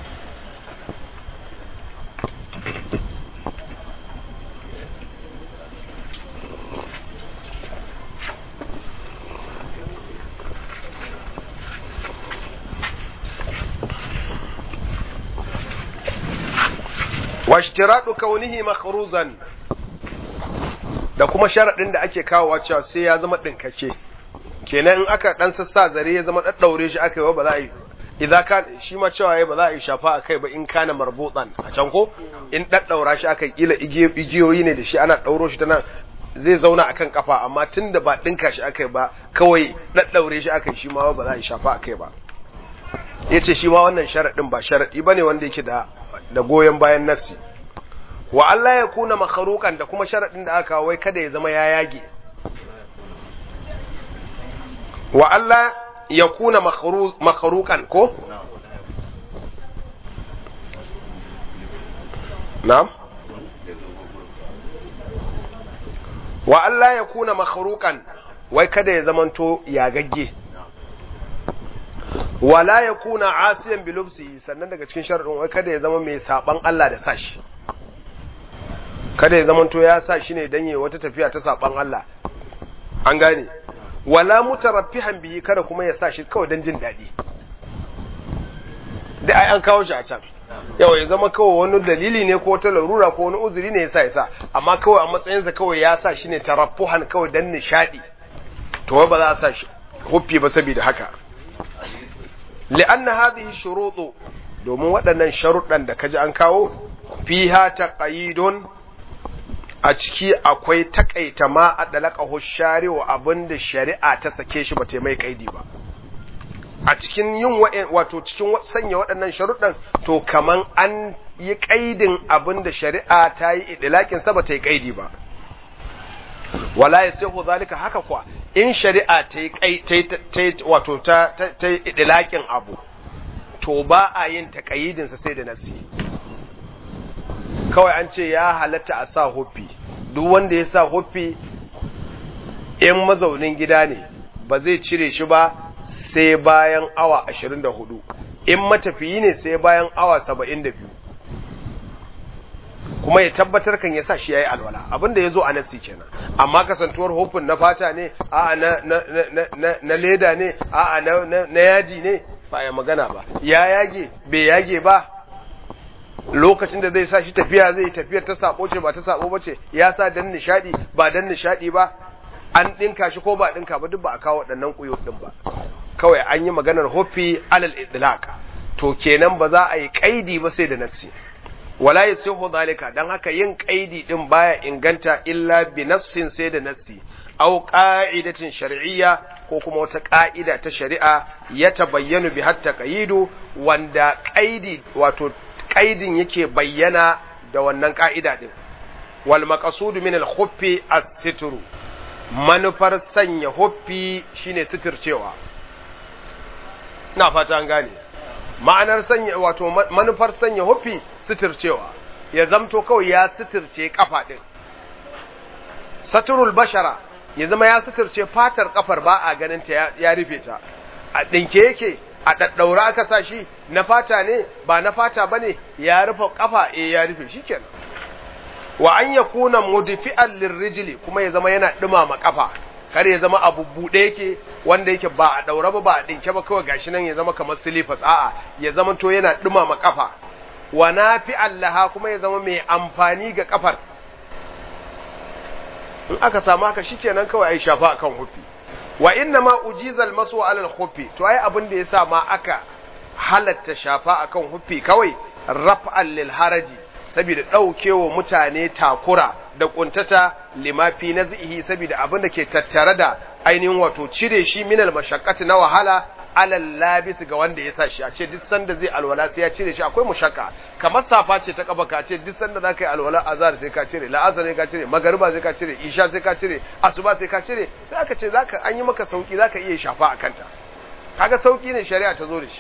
washtiradu kaunihi makhruzan da kuma sharadin da ake kawowa cewa sai ya zama dinkake kenan in aka dan sassa zare ya zama daddaure shi aka yi ba za a yi idan ka shi ma cewa yayi ba za a yi shafa akai ba in kana marbutan a can ko in daddaura shi aka kila igiyoyi ne da shi ana dauro shi ta nan zai zauna akan kafa amma tunda ba dinka shi akai ba kawai daddaure shi akai shi ma ba za a yi shafa akai ba yace shi ma wannan sharadin ba sharadi bane wanda yake da da goyen bayan nassi wa Allah ya kuna makharukan da kuma sharadin da aka wai kada ya zama ya yage wa Allah ya kuna makharukan ko na'am wa Allah ya kuna makharukan wai kada ya zamanto ya gagge wala ya kuna asiyan bilubsi sannan daga cikin sharadin wai kada ya zama mai saban Allah da sashi kada ya zamanto ya sa shi ne dan yi wata tafiya ta saban Allah an gane wala mutaraffihan bihi kada kuma ya sa shi kawai dan jin daɗi da ai an kawo shi a can yau ya zama kawai wani dalili ne ko wata larura ko wani uzuri ne yasa yasa amma kawai a matsayinsa kawai ya sa shi ne taraffuhan kawai dan nishadi to ba za a sa shi huffi ba saboda haka li'anna hadhihi shurutu domin waɗannan sharuɗan da kaji an kawo fiha taqayidun a ciki akwai takaita ma a dalaka hushari wa abinda shari'a ta sake shi ba ta mai kaidi ba a cikin yin wato cikin sanya waɗannan sharuɗan to kaman an yi kaidin abinda shari'a ta yi idilakin sa ba ta yi kaidi ba wala yasihu zalika haka kwa in shari'a ta yi wato ta ta yi idilakin abu to ba a yin taqayidin sa sai da nasi kawai an ce ya halatta a sa huffi duk wanda ya sa huffi in mazaunin gida ne ba zai cire shi ba sai bayan awa 24 in matafiyi ne sai bayan awa 72 kuma ya tabbatar kan ya sa shi yayi alwala abinda ya zo a nasi kenan amma kasantuwar hufin na fata ne a'a na na na na leda ne a'a na na yaji ne ba ya magana ba ya yage bai yage ba lokacin da zai sa shi tafiya zai tafiyar ta sabo ce ba ta sabo ba ce ya sa dan nishadi ba dan nishadi ba an dinka shi ko ba dinka ba duk ba a kawo waɗannan kuyo din ba kawai an yi maganar huffi alal idlaq to kenan ba za a yi kaidi ba sai da nassi wala yasihu zalika dan haka yin kaidi din baya inganta illa bi nassin sai da nassi aw qa'idatin shar'iyya ko kuma wata ka'ida ta shari'a ya tabayyanu bi hatta qaidu wanda qaidi wato kaidin yake bayyana da wannan ka'ida din wal maqsudu min al khuffi as-sitru manufar sanya huffi shine sitircewa na fata an gane ma'anar sanya wato manufar sanya huffi sitircewa ya zamto kawai ya sitirce kafa din saturul bashara ya zama ya sitirce fatar kafar ba a ganin ta ya rufe ta a dinke yake a daddaura aka sa shi na fata ne ba na fata bane ya rufe kafa eh ya rufe shikenan wa an yakuna mudfi'an lirrijli kuma ya zama yana dumama kafa kar ya zama abu bude yake wanda yake ba a daura ba ba a dinke ba kawai gashi nan ya zama kamar silifas a'a ya zama to yana dumama kafa wa nafi'an laha kuma ya zama mai amfani ga kafar in aka samu haka shikenan kawai ai shafa akan hufi wa inna ma ujizal masu alal hufi to ai abin da yasa ma aka halatta shafa akan hufi kawai raf'an lil haraji saboda daukewa mutane takura da kuntata limafi nazihi saboda abin da ke tattare da ainihin wato cire shi minal mashaqqati na wahala alal labis ga wanda ya sa shi a ce duk sanda zai alwala sai ya cire shi akwai mushakka kamar safa ce ta kaba ka ce duk sanda za ka yi alwala azhar sai ka cire la'asar sai ka cire magariba sai ka cire isha sai ka cire asuba sai ka cire sai aka ce zaka an yi maka sauki zaka iya shafa a kanta kaga sauki ne shari'a ta zo da shi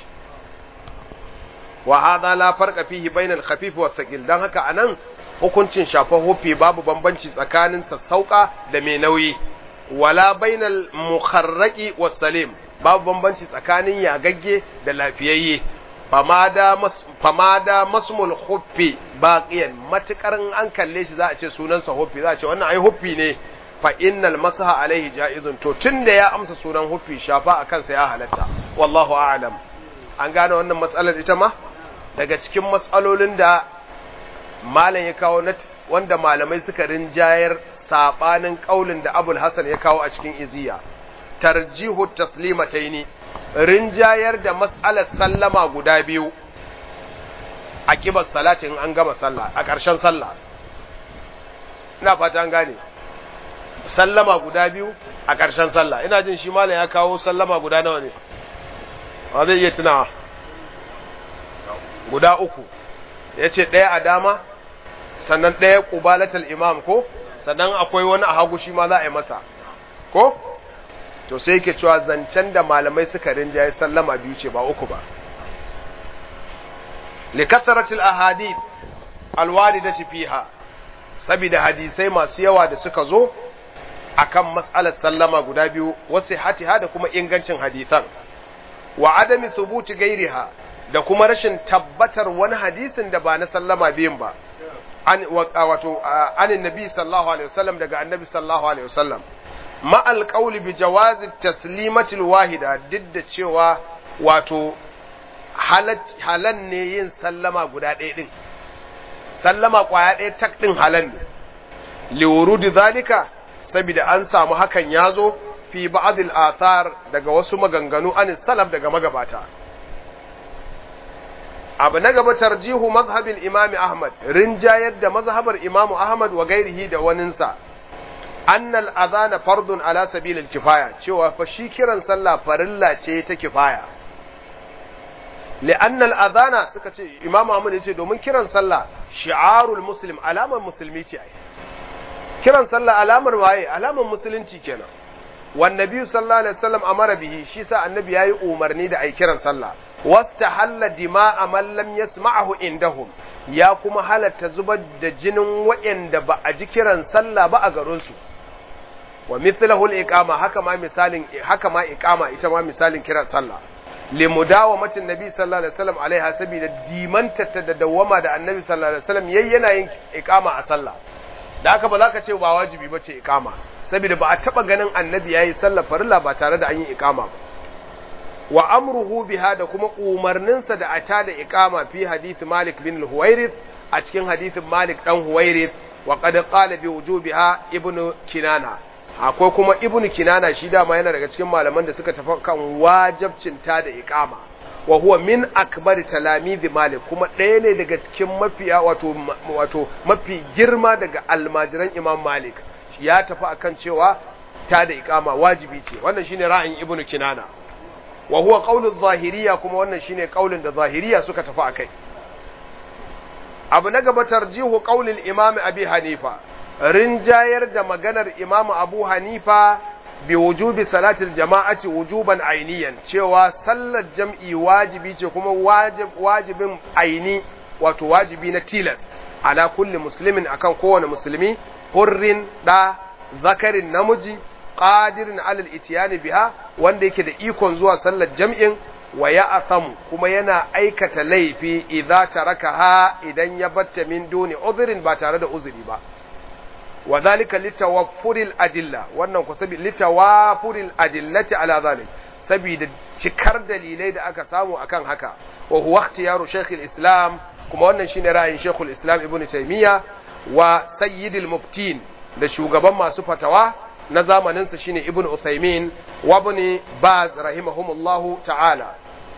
wa hadha la farqa fihi bainal khafif wa thaqil dan haka anan hukuncin shafa hufi babu bambanci tsakanin sassauka da mai nauyi wala bainal mukharraqi was salim babu bambanci tsakanin yagagge da lafiyayye famada masmul huffi baqiyan matukar an kalle shi za a ce sunansa huffi za a ce wannan ai huffi ne fa innal masaha alaihi jaizun to tunda ya amsa sunan huffi shafa a kansa ya halatta wallahu a'lam an gane wannan matsalar ita ma daga cikin matsalolin da malam ya kawo wanda malamai suka rinjayar sabanin kaulin da abul hasan ya kawo a cikin iziya tarjihu taslimataini rinjayar da mas'alar sallama guda biyu a kibar salati in an gama sallah a ƙarshen sallah ina fata an gane sallama guda biyu a ƙarshen sallah ina jin shi malam ya kawo sallama guda nawa ne ba zai iya tunawa guda uku ya ce ɗaya a dama sannan ɗaya ƙubalatal imam ko sannan akwai wani a hagu shi ma za a yi masa ko to sai yake cewa zancen da malamai suka rinjaye sallama biyu ce ba uku ba likasaratil ahadith alwaridati fiha saboda hadisai masu yawa da suka zo akan mas'alar sallama guda biyu wasu hatiha da kuma ingancin hadisan wa adami thubuti gairiha da kuma rashin tabbatar wani hadisin da ba na sallama biyun ba an wato anin nabi sallallahu alaihi wasallam daga annabi sallallahu alaihi wasallam ma alqawli bi jawazi taslimatil wahida duk da cewa wato halan ne yin sallama guda ɗaya din sallama kwaya ɗaya tak din halan ne liwurudi zalika saboda an samu hakan ya zo fi ba'dil athar daga wasu maganganu an salaf daga magabata abu na gaba tarjihu mazhabin imam ahmad rinjayar da mazhabar imam ahmad wa gairihi da waninsa annal azana fardun ala sabilil kifaya cewa fa shi kiran sallah farilla ce ta kifaya li'annal azana suka ce imam ahmad yace domin kiran sallah shi'arul muslim alamar musulmi ce ai kiran sallah alamar waye alamar musulunci kenan wan nabi sallallahu alaihi wasallam amara bihi shi sa annabi yayi umarni da ai kiran sallah wastahalla dima'a man lam yasma'hu indahum ya kuma halatta zubar da jinin waɗanda ba a ji kiran sallah ba a garin su wa mithlahu al-iqama haka ma misalin haka ma iqama ita ma misalin kiran sallah limudawamatin nabi sallallahu alaihi wasallam alaiha sabida dimanta ta da dawama da annabi sallallahu alaihi wasallam yayi yana yin iqama a sallah da haka ba za ka ce ba wajibi ba ce iqama saboda ba a taba ganin annabi yayi sallar farilla ba tare da an yi iqama ba wa amruhu biha da kuma umarninsa da a tada iqama fi hadith Malik bin al-Huwairith a cikin hadithin Malik dan Huwairith wa qad qala bi wujubiha ibnu Kinana akwai kuma ibnu Kinana shi dama yana daga cikin malaman da suka tafi kan wajibcin tada iqama wa huwa min akbar talamidi Malik kuma ɗaya ne daga cikin mafiya wato wato mafi girma daga almajiran Imam Malik ya tafi akan cewa tada iqama wajibi ce wannan shine ra'ayin ibnu Kinana wa huwa qaulul zahiriya kuma wannan shine qaulin da zahiriya suka tafi akai abu na gaba tarjihu qaulil imam abi hanifa rinjayar da maganar imam abu hanifa bi wujubi salatil jama'ati wujuban ainiyan cewa sallar jam'i wajibi ce kuma wajib wajibin aini wato wajibi na tilas ala kulli muslimin akan kowane musulmi hurrin da zakarin namiji qadirin alal itiyani biha wanda yake da ikon zuwa sallar jam'in wa ya asamu kuma yana aikata laifi idza tarakaha idan ya batta min duni uzrin ba tare da uzuri ba wa zalika litawaffuril adilla wannan ku sabi litawafuril adillati ala zalik saboda cikar dalilai da aka samu akan haka wa huwa ikhtiyaru shaykhul islam kuma wannan shine ra'ayin shaykhul islam ibnu taymiya wa sayyidil muftin da shugaban masu fatawa na zamaninsa shine ibn Uthaymin wa ibn Baz rahimahumullahu ta'ala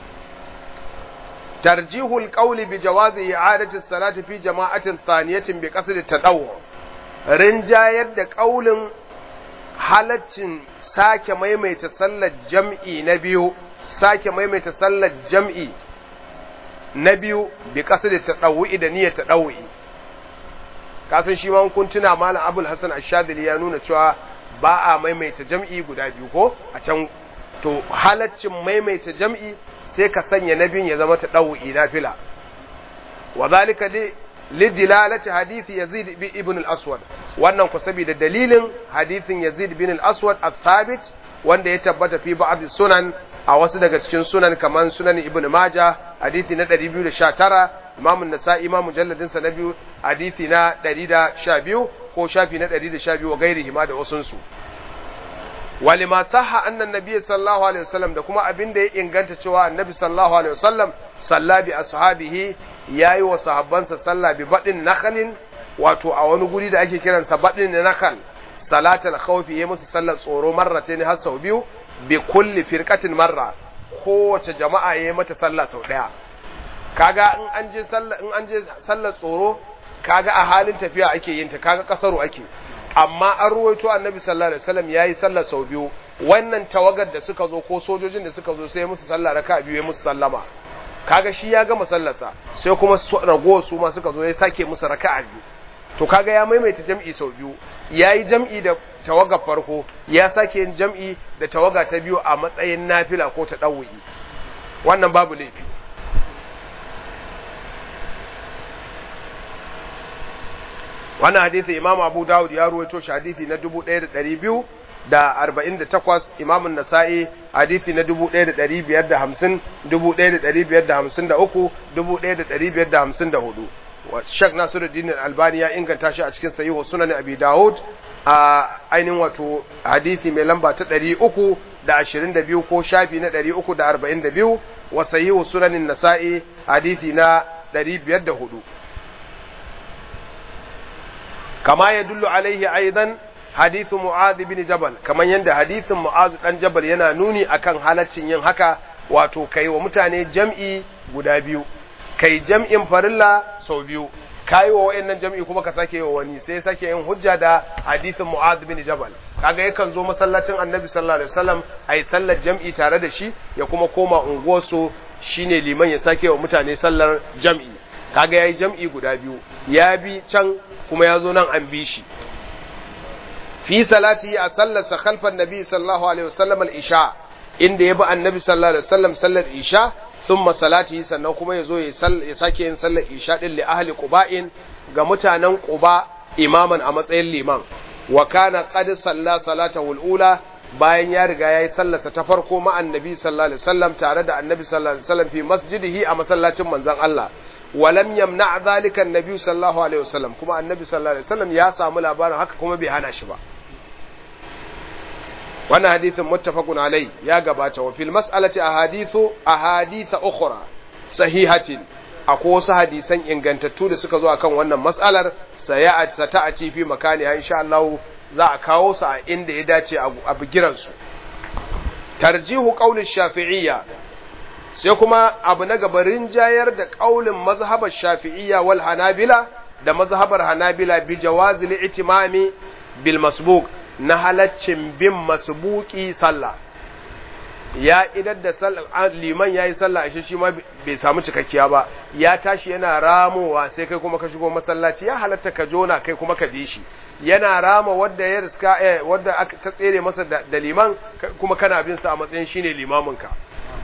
tarjihul qawli bi jawazi i'adati as-salati fi jama'atin thaniyatin bi qasd at-tadawwu rinjayar da qaulin halaccin sake maimaita sallar jam'i na biyu sake maimaita sallar jam'i na biyu bi qasd at-tadawwu da niyyar tadawwi kasan shi ma kun tuna malam Abul Hasan Ash-Shadhili ya nuna cewa ba a maimaita jam'i guda biyu ko a can to halaccin maimaita jam'i sai ka sanya na biyun ya zama ta ɗau'i na fila wa zalika li dilalati hadithi yazid bi ibn al-aswad wannan ku saboda dalilin hadithin yazid bin al-aswad al-thabit wanda ya tabbata fi ba'd sunan a wasu daga cikin sunan kaman sunan ibn maja hadithi na 219 imam an-nasa'i imam mujalladin sa na biyu hadithi na 112 ko shafi na 112 wa gairihi ma da wasunsu walima sahha annan nabiy sallallahu alaihi wasallam da kuma abin da ya inganta cewa annabi sallallahu alaihi wasallam salla bi ashabihi yayi wa sahabbansa sallah bi badin nakhalin wato a wani guri da ake kiransa badin nakhal salatul khawfi yayi musu sallar tsoro marratayn har sau biyu bi kulli firqatin marra kowace jama'a yayi mata sallah sau daya kaga in an je sallah in an je sallar tsoro kaga a halin tafiya ake yin ta kaga kasaru ake amma an ruwaito annabi sallallahu alaihi wasallam yayi sallar sau biyu wannan tawagar da suka zo ko sojojin da suka zo sai musu sallah raka biyu ya musu sallama kaga shi ya gama sallarsa sai kuma ragowar su ma suka zo ya sake musu raka'a biyu to kaga ya maimaita jam'i sau biyu yayi jam'i da tawagar farko ya sake yin jam'i da tawaga ta biyu a matsayin nafila ko ta dawuyi wannan babu laifi wannan hadisi imam abu dawud ya ruwaito shi hadisi na 1200 da arba'in da takwas imamun nasa'i hadisi na dubu ɗaya da ɗari biyar da hamsin dubu ɗaya da ɗari biyar da hamsin da uku dubu ɗaya da ɗari biyar da hamsin da hudu shek nasiruddin albani ya inganta shi a cikin sahihu sunan abi dawud a ainihin wato hadisi mai lamba ta ɗari uku da ashirin da biyu ko shafi na ɗari uku da arba'in da biyu wa sahihu sunanin nasa'i hadisi na ɗari biyar da hudu kama ya dullu alaihi aidan hadithu mu'adh bin jabal kaman yanda hadithin mu'adh dan jabal yana nuni akan halaccin yin haka wato kai wa mutane jam'i guda biyu kai jam'in farilla sau biyu kai wa wayannan jam'i kuma ka sake wa wani sai sake yin hujja da hadithin mu'adh bin jabal kaga yakan zo masallacin annabi sallallahu alaihi wasallam ai sallar jam'i tare da shi ya kuma koma unguwarsu shine liman ya sake wa mutane sallar jam'i kaga yayi jam'i guda biyu ya bi can kuma ya zo nan an bi shi fi salati a sallarsa khalfan nabi sallallahu alaihi wasallam al-isha inda ya bi annabi sallallahu alaihi wasallam sallar isha thumma salati sannan kuma ya zo ya sake yin sallar isha din li ahli quba'in ga mutanen quba imaman a matsayin liman wa kana qad salla salatahu al-ula bayan ya riga yayi sallarsa ta farko ma annabi sallallahu alaihi wasallam tare da annabi sallallahu alaihi wasallam fi masjidihi a masallacin manzon Allah ولم يمنع ذلك النبي صلى الله عليه وسلم كما النبي صلى الله عليه وسلم يا سامو labarin haka kuma bai hana shi ba wannan hadithin muttafaqun alai ya gabata wa fil mas'alati ahadithu ahaditha ukhra sahihatin akwai wasu hadisan ingantattu da suka zo akan wannan mas'alar saya sata a cifi makani insha Allah za a kawo su a inda ya dace a bigiran su tarjihu qawli shafi'iyya sai kuma abu na gaba rinjayar da ƙaulin mazhabar shafi'iyya wal hanabila da mazhabar hanabila bi jawazil itimami bil masbuq na halaccin bin masbuki sallah ya idar da liman yayi sallah ashe shi ma bai samu cikakkiya ba ya tashi yana ramowa sai kai kuma ka shigo masallaci ya halatta ka jona kai kuma ka bi shi yana rama wadda ya riska eh, wadda ta tsere masa da liman kuma kana bin sa a matsayin shine limamin ka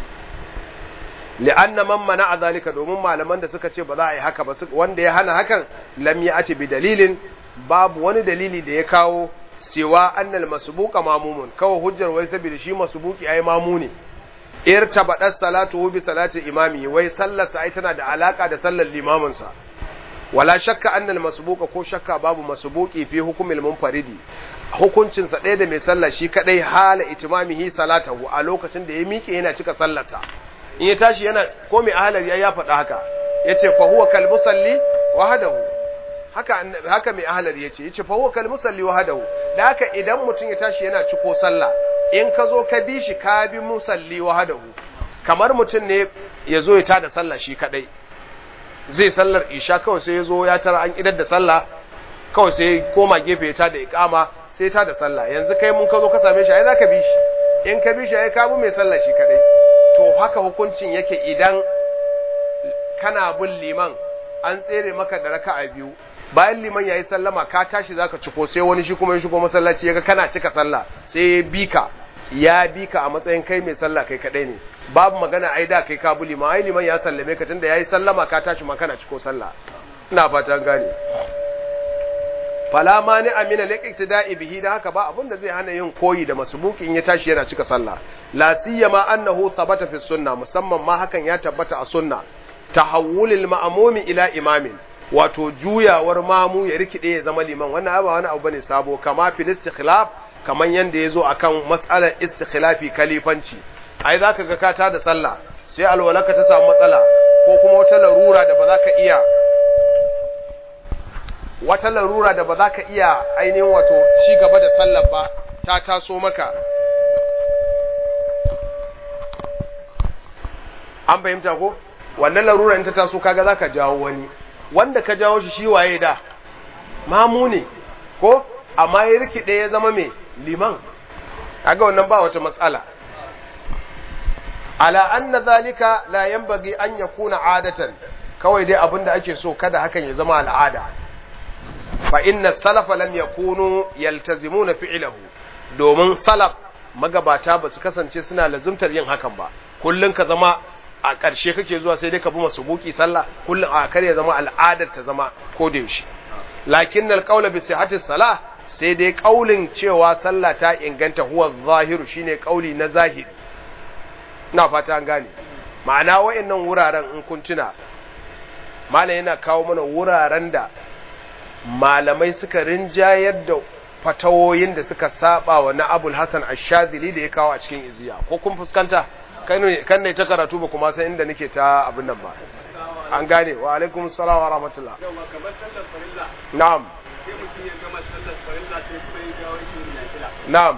li'anna man mana zalika domin malaman da suka ce ba za a yi haka ba wanda ya hana hakan lam ati bi dalilin babu wani dalili da ya kawo cewa annal masbuqa mamumun kawai hujjar wai saboda shi masbuqi ai mamu ne irtabadat salatu bi salati imami wai sallar sa ai tana da alaka da sallar limamin sa wala shakka annal masbuqa ko shakka babu masbuqi fi hukumil munfaridi hukuncin sa ɗaya da mai sallah shi kadai hala itimamihi salatahu a lokacin da ya miƙe yana cika sallarsa in ya tashi yana ko mai ahalar ya faɗa haka yace fa huwa kal musalli wahdahu haka haka mai ahalar yace yace fa huwa kal musalli wahdahu da haka idan mutum ya tashi yana ciko sallah in ka zo ka bi shi ka bi musalli wahdahu kamar mutum ne ya zo ya tada sallah shi kadai zai sallar isha kawai sai ya zo ya tara an idar da sallah kawai sai koma gefe ya tada iqama sai ta da sallah yanzu kai mun ka zo ka same shi ai zaka bi shi in ka bi shi ai ka bi mai sallah shi kadai to haka hukuncin yake idan kana bin liman an tsere maka da raka'a biyu bayan liman yayi sallama ka tashi zaka ciko sai wani shi kuma ya shigo masallaci yaga kana cika sallah sai ya bika ya bika a matsayin kai mai sallah kai kadai ne babu magana ai da kai ka bi liman ai liman ya sallame ka tunda yayi sallama ka tashi ma kana ciko sallah ina fatan gane fala mani amina liqtida'i bihi da haka ba abin da zai hana yin koyi da masbuki in ya tashi yana cika sallah la siyama annahu thabata fi sunna musamman ma hakan ya tabbata a sunna tahawulil ma'mumi ila imamin wato juyawar mamu ya rikide ya zama liman wannan ba wani abu bane sabo kama fil istikhlaf kaman yanda yazo akan mas'alar istikhlafi kalifanci ai zaka ga ka ta da sallah sai alwalaka ta samu matsala ko kuma wata larura da ba za ka iya wata larura da ba za ka iya ainihin wato ci gaba da sallar ba ta taso maka an fahimta ko wannan larura in ta taso kaga za ka jawo wani wanda ka jawo shi shi waye da mamu ne ko amma ya rikide ya zama mai liman kaga wannan ba wata matsala ala anna zalika la yanbaghi an yakuna adatan kawai dai abinda ake so kada hakan ya zama al'ada fa inna salafa lam yakunu yaltazimuna fi'lahu domin salaf magabata ba su kasance suna lazumtar yin hakan ba kullun ka zama a ƙarshe kake zuwa sai dai ka bi masu buki sallah kullun a kar ya zama al'adar ta zama ko da yaushe lakin alqawla bi sihhati salah sai dai kaulin cewa sallah ta inganta huwa zahiru shine kauli na zahiri ina fata an gane ma'ana wayannan wuraren in kun tuna malam yana kawo mana wuraren da malamai suka rinjayar da fatawoyin da suka saba wa na abul hasan ashadili da ya kawo a cikin iziya ko kun fuskanta kan ne ta karatu ba kuma sai inda nake ta abin nan ba an gane wa alaikum salam wa rahmatullah na'am na'am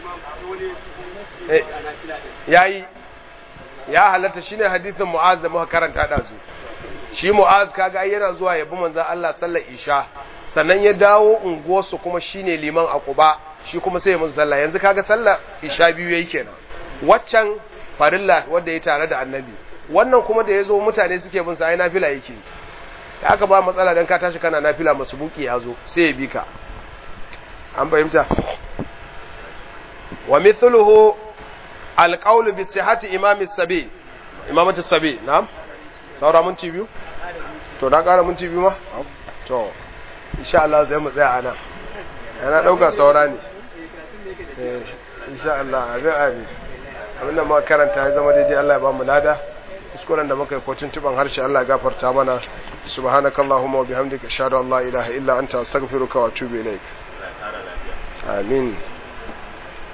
yayi ya halatta shine hadisin mu'az da muka karanta da su shi mu'az kaga ai yana zuwa yabi manzon Allah sallar isha sannan ya dawo unguwarsu kuma shine liman a Quba shi kuma sai ya musu sallah yanzu kaga sallar isha biyu yayi kenan waccan farilla wanda ya tare da annabi wannan kuma da yazo mutane suke bin sa ai nafila yake da aka ba matsala dan ka tashi kana nafila masubuki yazo sai ya bi ka an fahimta wa mithluhu alqawl bi sihhati imam as-sabi imamatu sabi na'am saura minti biyu to na kara minti biyu ma to insha Allah sai mu tsaya anan yana dauka saura ne eh insha Allah abin abin abin da muka karanta ya zama daidai Allah ya ba mu lada kuskuren da muka yi ko tuntuban harshe Allah ya gafarta mana subhanakallahumma wa bihamdika ashhadu an la ilaha illa anta astaghfiruka wa atubu ilaik amin